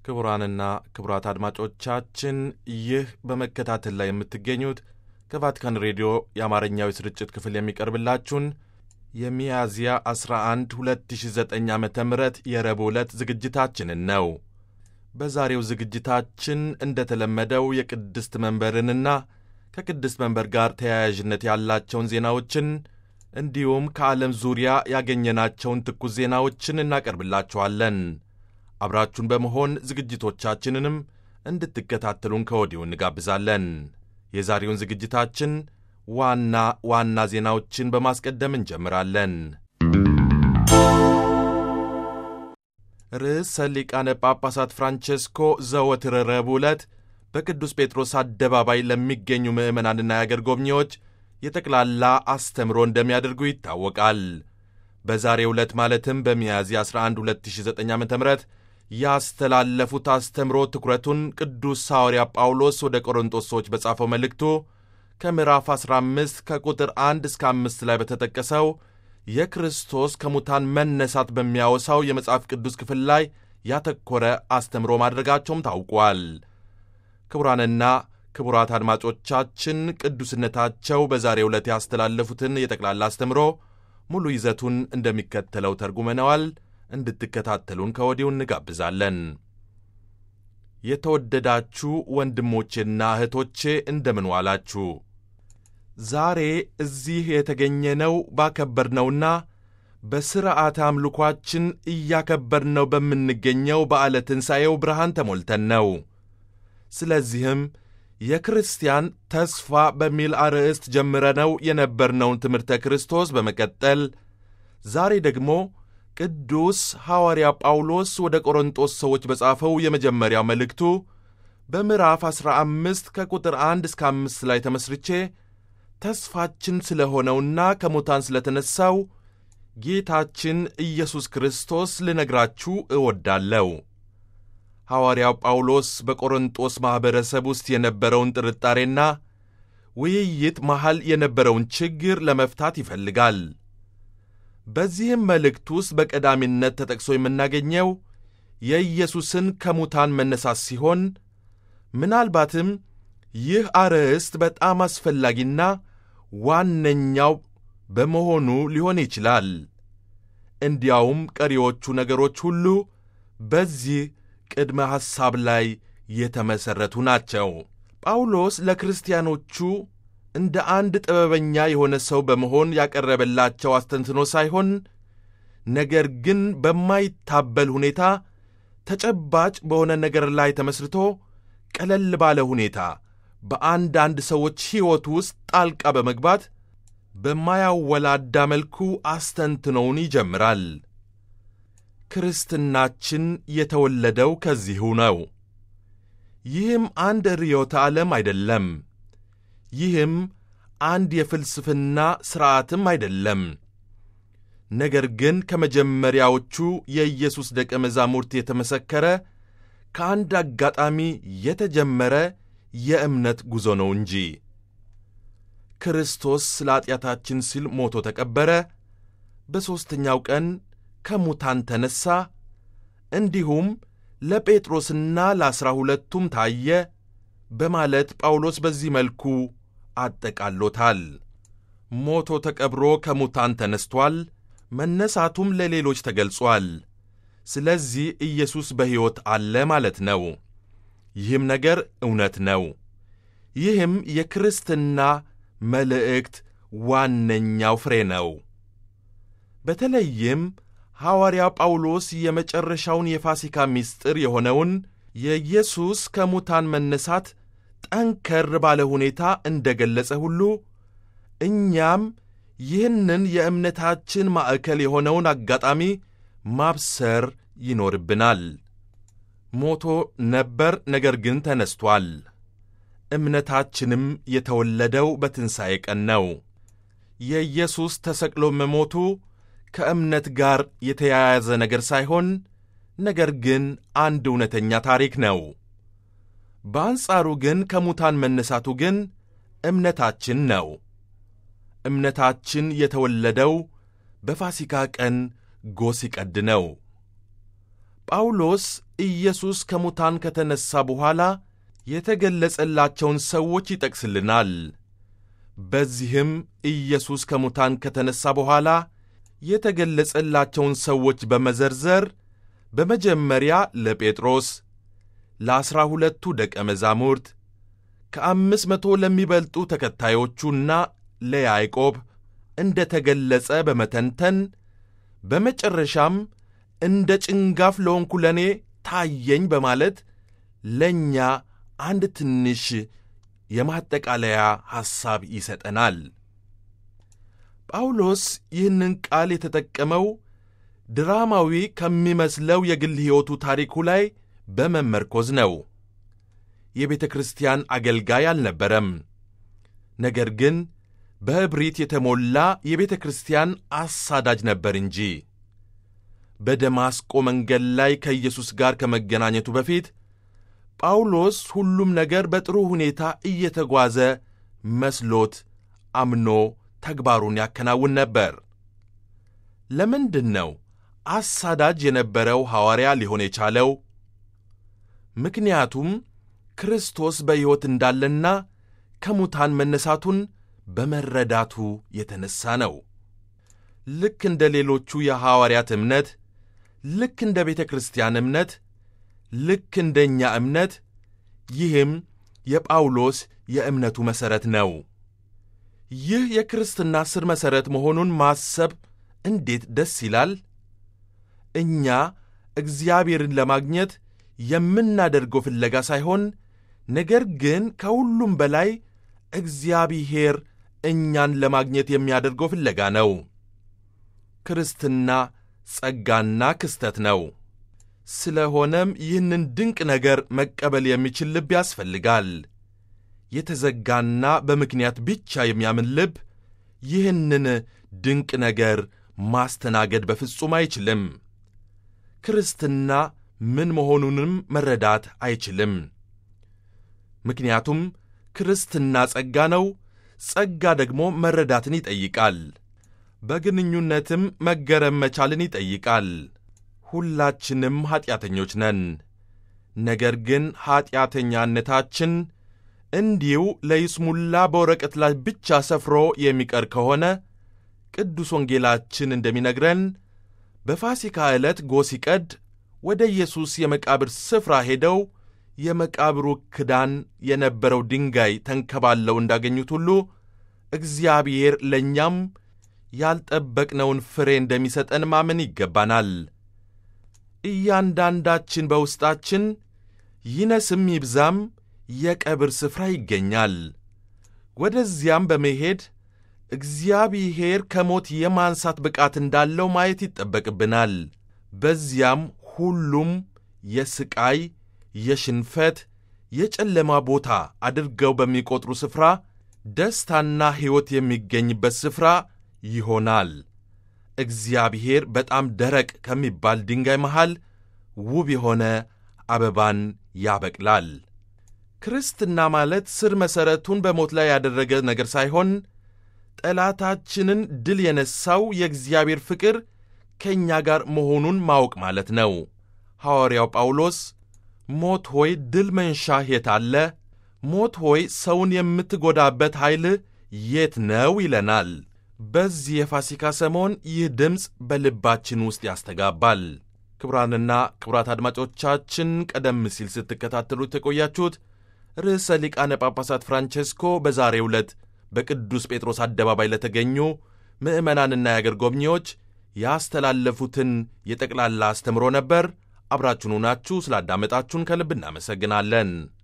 ክቡራንና ክቡራት አድማጮቻችን ይህ በመከታተል ላይ የምትገኙት ከቫቲካን ሬዲዮ የአማርኛው ስርጭት ክፍል የሚቀርብላችሁን የሚያዝያ 11 2009 ዓ ም የረቡዕ ዕለት ዝግጅታችንን ነው። በዛሬው ዝግጅታችን እንደተለመደው የቅድስት መንበርንና ከቅድስት መንበር ጋር ተያያዥነት ያላቸውን ዜናዎችን እንዲሁም ከዓለም ዙሪያ ያገኘናቸውን ትኩስ ዜናዎችን እናቀርብላችኋለን። አብራችሁን በመሆን ዝግጅቶቻችንንም እንድትከታተሉን ከወዲሁ እንጋብዛለን። የዛሬውን ዝግጅታችን ዋና ዋና ዜናዎችን በማስቀደም እንጀምራለን። ርዕሰ ሊቃነ ጳጳሳት ፍራንቼስኮ ዘወትር ረቡዕ ዕለት በቅዱስ ጴጥሮስ አደባባይ ለሚገኙ ምዕመናንና የአገር ጎብኚዎች የጠቅላላ አስተምሮ እንደሚያደርጉ ይታወቃል። በዛሬው ዕለት ማለትም በሚያዝያ 11 2009 ዓ ም ያስተላለፉት አስተምሮ ትኩረቱን ቅዱስ ሐዋርያ ጳውሎስ ወደ ቆሮንጦስ ሰዎች በጻፈው መልእክቱ ከምዕራፍ 15 ከቁጥር 1 እስከ 5 ላይ በተጠቀሰው የክርስቶስ ከሙታን መነሳት በሚያወሳው የመጽሐፍ ቅዱስ ክፍል ላይ ያተኮረ አስተምሮ ማድረጋቸውም ታውቋል። ክቡራንና ክቡራት አድማጮቻችን ቅዱስነታቸው በዛሬው ዕለት ያስተላለፉትን የጠቅላላ አስተምሮ ሙሉ ይዘቱን እንደሚከተለው ተርጉመነዋል። እንድትከታተሉን ከወዲሁ እንጋብዛለን። የተወደዳችሁ ወንድሞቼና እህቶቼ እንደምን ዋላችሁ? ዛሬ እዚህ የተገኘነው ባከበርነውና በሥርዓተ አምልኳችን እያከበርነው በምንገኘው በዓለ ትንሣኤው ብርሃን ተሞልተን ነው። ስለዚህም የክርስቲያን ተስፋ በሚል አርዕስት ጀምረነው የነበርነውን ትምህርተ ክርስቶስ በመቀጠል ዛሬ ደግሞ ቅዱስ ሐዋርያ ጳውሎስ ወደ ቆሮንጦስ ሰዎች በጻፈው የመጀመሪያው መልእክቱ በምዕራፍ 15 ከቁጥር 1 እስከ 5 ላይ ተመስርቼ ተስፋችን ስለ ሆነውና ከሙታን ስለ ተነሣው ጌታችን ኢየሱስ ክርስቶስ ልነግራችሁ እወዳለሁ። ሐዋርያው ጳውሎስ በቆሮንጦስ ማኅበረሰብ ውስጥ የነበረውን ጥርጣሬና ውይይት መሃል የነበረውን ችግር ለመፍታት ይፈልጋል። በዚህም መልእክት ውስጥ በቀዳሚነት ተጠቅሶ የምናገኘው የኢየሱስን ከሙታን መነሳት ሲሆን ምናልባትም ይህ አርዕስት በጣም አስፈላጊና ዋነኛው በመሆኑ ሊሆን ይችላል። እንዲያውም ቀሪዎቹ ነገሮች ሁሉ በዚህ ቅድመ ሐሳብ ላይ የተመሠረቱ ናቸው። ጳውሎስ ለክርስቲያኖቹ እንደ አንድ ጥበበኛ የሆነ ሰው በመሆን ያቀረበላቸው አስተንትኖ ሳይሆን ነገር ግን በማይታበል ሁኔታ ተጨባጭ በሆነ ነገር ላይ ተመስርቶ ቀለል ባለ ሁኔታ በአንዳንድ ሰዎች ሕይወት ውስጥ ጣልቃ በመግባት በማያወላዳ መልኩ አስተንትኖውን ይጀምራል። ክርስትናችን የተወለደው ከዚሁ ነው። ይህም አንድ ርዕዮተ ዓለም አይደለም። ይህም አንድ የፍልስፍና ሥርዓትም አይደለም። ነገር ግን ከመጀመሪያዎቹ የኢየሱስ ደቀ መዛሙርት የተመሰከረ ከአንድ አጋጣሚ የተጀመረ የእምነት ጉዞ ነው እንጂ ክርስቶስ ስለ ኀጢአታችን ሲል ሞቶ ተቀበረ፣ በሦስተኛው ቀን ከሙታን ተነሣ፣ እንዲሁም ለጴጥሮስና ለዐሥራ ሁለቱም ታየ በማለት ጳውሎስ በዚህ መልኩ አጠቃሎታል። ሞቶ ተቀብሮ ከሙታን ተነስቷል፣ መነሳቱም ለሌሎች ተገልጿል። ስለዚህ ኢየሱስ በሕይወት አለ ማለት ነው። ይህም ነገር እውነት ነው። ይህም የክርስትና መልእክት ዋነኛው ፍሬ ነው። በተለይም ሐዋርያ ጳውሎስ የመጨረሻውን የፋሲካ ምስጢር የሆነውን የኢየሱስ ከሙታን መነሳት ጠንከር ባለ ሁኔታ እንደ ገለጸ ሁሉ እኛም ይህንን የእምነታችን ማዕከል የሆነውን አጋጣሚ ማብሰር ይኖርብናል። ሞቶ ነበር፣ ነገር ግን ተነስቷል። እምነታችንም የተወለደው በትንሣኤ ቀን ነው። የኢየሱስ ተሰቅሎ መሞቱ ከእምነት ጋር የተያያዘ ነገር ሳይሆን ነገር ግን አንድ እውነተኛ ታሪክ ነው። በአንጻሩ ግን ከሙታን መነሳቱ ግን እምነታችን ነው። እምነታችን የተወለደው በፋሲካ ቀን ጎህ ሲቀድ ነው። ጳውሎስ ኢየሱስ ከሙታን ከተነሣ በኋላ የተገለጸላቸውን ሰዎች ይጠቅስልናል። በዚህም ኢየሱስ ከሙታን ከተነሣ በኋላ የተገለጸላቸውን ሰዎች በመዘርዘር በመጀመሪያ ለጴጥሮስ፣ ለዐሥራ ሁለቱ ደቀ መዛሙርት፣ ከአምስት መቶ ለሚበልጡ ተከታዮቹና ለያዕቆብ እንደ ተገለጸ በመተንተን በመጨረሻም እንደ ጭንጋፍ ለሆንኩ ለእኔ ታየኝ በማለት ለእኛ አንድ ትንሽ የማጠቃለያ ሐሳብ ይሰጠናል። ጳውሎስ ይህንን ቃል የተጠቀመው ድራማዊ ከሚመስለው የግል ሕይወቱ ታሪኩ ላይ በመመርኮዝ ነው። የቤተ ክርስቲያን አገልጋይ አልነበረም። ነገር ግን በእብሪት የተሞላ የቤተ ክርስቲያን አሳዳጅ ነበር እንጂ። በደማስቆ መንገድ ላይ ከኢየሱስ ጋር ከመገናኘቱ በፊት ጳውሎስ ሁሉም ነገር በጥሩ ሁኔታ እየተጓዘ መስሎት አምኖ ተግባሩን ያከናውን ነበር። ለምንድን ነው አሳዳጅ የነበረው ሐዋርያ ሊሆን የቻለው? ምክንያቱም ክርስቶስ በሕይወት እንዳለና ከሙታን መነሳቱን በመረዳቱ የተነሣ ነው። ልክ እንደ ሌሎቹ የሐዋርያት እምነት፣ ልክ እንደ ቤተ ክርስቲያን እምነት፣ ልክ እንደ እኛ እምነት፣ ይህም የጳውሎስ የእምነቱ መሠረት ነው። ይህ የክርስትና ሥር መሠረት መሆኑን ማሰብ እንዴት ደስ ይላል! እኛ እግዚአብሔርን ለማግኘት የምናደርገው ፍለጋ ሳይሆን ነገር ግን ከሁሉም በላይ እግዚአብሔር እኛን ለማግኘት የሚያደርገው ፍለጋ ነው። ክርስትና ጸጋና ክስተት ነው። ስለሆነም ይህንን ድንቅ ነገር መቀበል የሚችል ልብ ያስፈልጋል። የተዘጋና በምክንያት ብቻ የሚያምን ልብ ይህንን ድንቅ ነገር ማስተናገድ በፍጹም አይችልም። ክርስትና ምን መሆኑንም መረዳት አይችልም። ምክንያቱም ክርስትና ጸጋ ነው። ጸጋ ደግሞ መረዳትን ይጠይቃል። በግንኙነትም መገረም መቻልን ይጠይቃል። ሁላችንም ኀጢአተኞች ነን። ነገር ግን ኀጢአተኛነታችን እንዲሁ ለይስሙላ በወረቀት ላይ ብቻ ሰፍሮ የሚቀር ከሆነ ቅዱስ ወንጌላችን እንደሚነግረን በፋሲካ ዕለት ጎህ ሲቀድ ወደ ኢየሱስ የመቃብር ስፍራ ሄደው የመቃብሩ ክዳን የነበረው ድንጋይ ተንከባለው እንዳገኙት ሁሉ እግዚአብሔር ለእኛም ያልጠበቅነውን ፍሬ እንደሚሰጠን ማመን ይገባናል። እያንዳንዳችን በውስጣችን ይነስም ይብዛም የቀብር ስፍራ ይገኛል። ወደዚያም በመሄድ እግዚአብሔር ከሞት የማንሳት ብቃት እንዳለው ማየት ይጠበቅብናል። በዚያም ሁሉም የስቃይ፣ የሽንፈት፣ የጨለማ ቦታ አድርገው በሚቆጥሩ ስፍራ ደስታና ሕይወት የሚገኝበት ስፍራ ይሆናል። እግዚአብሔር በጣም ደረቅ ከሚባል ድንጋይ መሃል ውብ የሆነ አበባን ያበቅላል። ክርስትና ማለት ስር መሠረቱን በሞት ላይ ያደረገ ነገር ሳይሆን ጠላታችንን ድል የነሣው የእግዚአብሔር ፍቅር ከእኛ ጋር መሆኑን ማወቅ ማለት ነው። ሐዋርያው ጳውሎስ ሞት ሆይ ድል መንሻህ የት አለ? ሞት ሆይ ሰውን የምትጎዳበት ኃይልህ የት ነው? ይለናል። በዚህ የፋሲካ ሰሞን ይህ ድምፅ በልባችን ውስጥ ያስተጋባል። ክቡራንና ክቡራት አድማጮቻችን ቀደም ሲል ስትከታተሉት የቆያችሁት ርዕሰ ሊቃነ ጳጳሳት ፍራንቼስኮ በዛሬው ዕለት በቅዱስ ጴጥሮስ አደባባይ ለተገኙ ምዕመናንና የአገር ጎብኚዎች ያስተላለፉትን የጠቅላላ አስተምሮ ነበር። አብራችሁን ሆናችሁ ስላዳመጣችሁን ከልብ እናመሰግናለን።